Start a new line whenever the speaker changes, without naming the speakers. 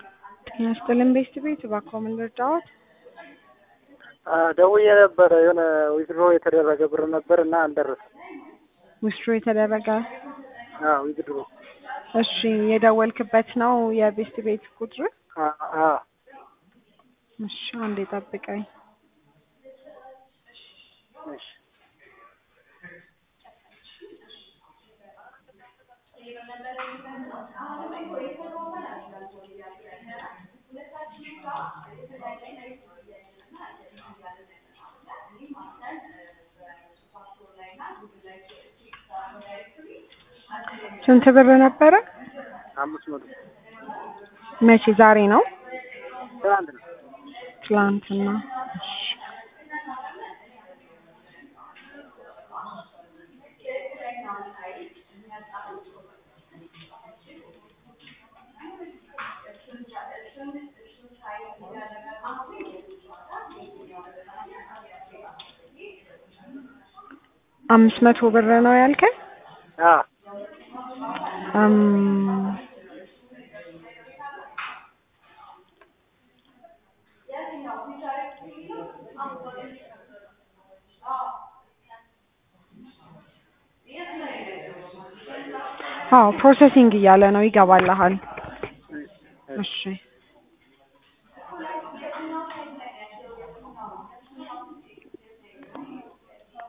ጤና ይስጥልን ቤስት ቤት እባክዎ ምን ልርዳዎት?
ደውዬ ነበረ የሆነ ዊዝድሮ የተደረገ ብር ነበር እና አልደረሰም።
ዊዝድሮ የተደረገ
አዎ ዊዝድሮ
እሺ የደወልክበት ነው የቤስት ቤት ቁጥር?
አዎ
እሺ አንዴ ጠብቀኝ።
እሺ
ስንት ብር ነበረ?
አምስት መቶ
መቼ ዛሬ ነው?
ትናንት ነው።
ትላንትና። እሺ አምስት መቶ ብር ነው ያልከኝ?
አዎ
እም አዎ ፕሮሰሲንግ እያለ ነው ይገባልሃል። እሺ